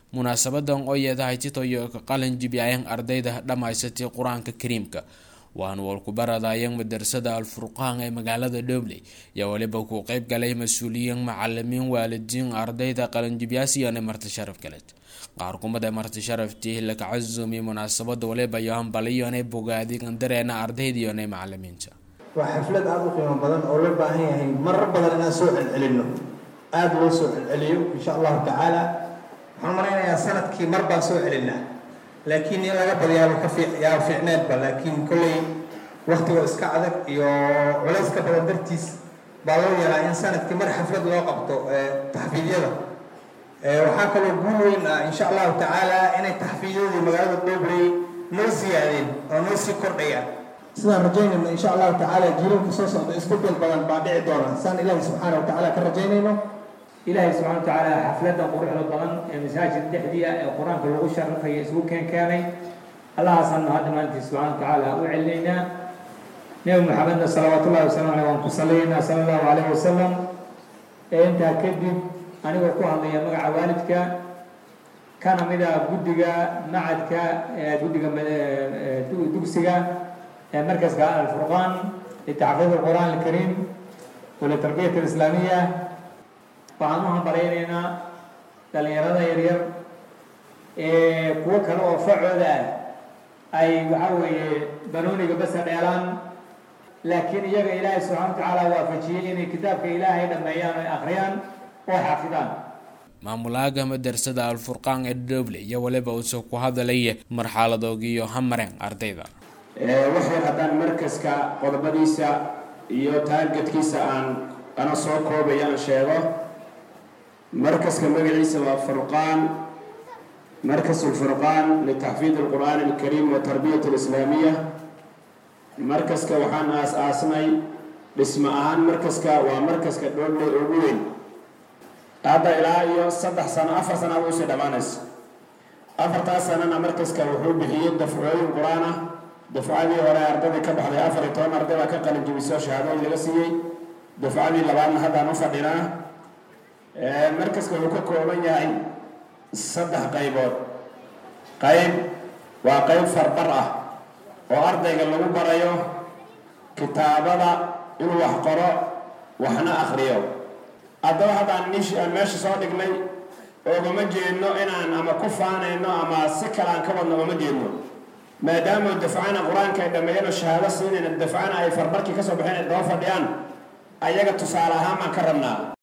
munaasabadan oo yeedahay titoyo ka qalin jibiyayeen ardayda dhammaysatay qur-aanka kariimka waana walkubaradayeen madrasada alfurqaan ee magaalada dhobley yaa weliba ku qeyb galay mas-uuliyiin macalimiin waalidiin ardayda qalinjibyaasiyane marti sharaf kaleed qaar kumada marti sharaftii laka casumi munaasabada waliba iyo hambaliyone bogaadigan dareena ardaydiyone macalimiinta waa xaflad aada u qiimo badan oo loo baahan yahay marar badan inaan soo celcelinno aada loo soo celceliyo insha allahu tacaala waxaan malaynayaa sanadkii mar baan soo celinaa laakiin in laga badiyaaba ka yaa fiicneedba laakiin kolley waktigoo iska adag iyo culayska badan dartiis baa loo yeelaa in sanadkii mar xaflad loo qabto taxfiidyada waxaa kaloo guul weyn ah insha allahu tacaala inay taxfiidyadii magaalada dhobley noo siyaadeen oo noo sii kordhayaan sidaan rajaynayno insha allahu tacaala jiilalka soo socda isbedel badan baa dhici doona saan ilaahi subxaana wa tacaala ka rajaynayno ilaahay subxana wa tacaala xafladda quruxda badan ee masaajid dhexdii ah ee qur-aanka lagu sharafaya isugu keen keenay allahaasaan mahadda maalintii subxana wa tacaala u celinaynaa nebi maxamedna salawaatu ullahi wasalam aleh waan ku salaynaa sala allahu calayh wasalam ee intaa kadib anigoo ku hadlaya magaca waalidka kana mid a guddiga macadka guddiga dugsiga ee markaska alfurqaan litaxfiid alqur'aan alkariim walitarbiyat alislaamiya waxaan u hambalaynaynaa dhalinyarada yaryar ee kuwo kale oo facooda ah ay waxaa weeye banooniga basa dheelaan laakiin iyaga ilaahay subxana wa tacaala waafajiyey inay kitaabka ilaahay dhameeyaan oy akhriyaan oo xafidaan maamulaaga madrasada alfurqaan ee dhoble iyo waliba uuse ku hadalaya marxaladoogiyo hamareen ardayda waxay haddaan markaska qodobadiisa iyo taargetkiisa aan ana soo koobaya aan sheego markaska magaciisa waa furqaan markas ulfurqaan litaxfiid alqur'aan alkariim wa tarbiyat alislaamiya markaska waxaan aas-aasnay dhismo ahaan markaska waa markaska dhoodhe ugu weyn hadda ilaa iyo saddex sano afar sanaad usii dhammaanaysa afartaas sanana markaska wuxuu bixiyey dafcooyin qur-aan ah dafcadii hore ardadii ka baxday afar iyo toban arday baa ka qalin jibisoo shahaadooyin laga siiyey dafcadii labaadna haddaan u fadhinaa markaska wuxuu ka kooban yahay saddex qaybood qayb waa qayb farbar ah oo ardayga lagu barayo kitaabada inuu wax qoro waxna akriyo haddaba haddaan nish aan meesha soo dhignay oogama jeedno inaan ama ku faanayno ama si kale aan ka wadno ooma jeedno maadaama dafcana qur-aanka ay dhammeeyeen oo shahaado siinayna dafcana ay farbarkii kasoo baxeen ay daba fadhiyaan ayaga tusaale ahaan baan ka rabnaa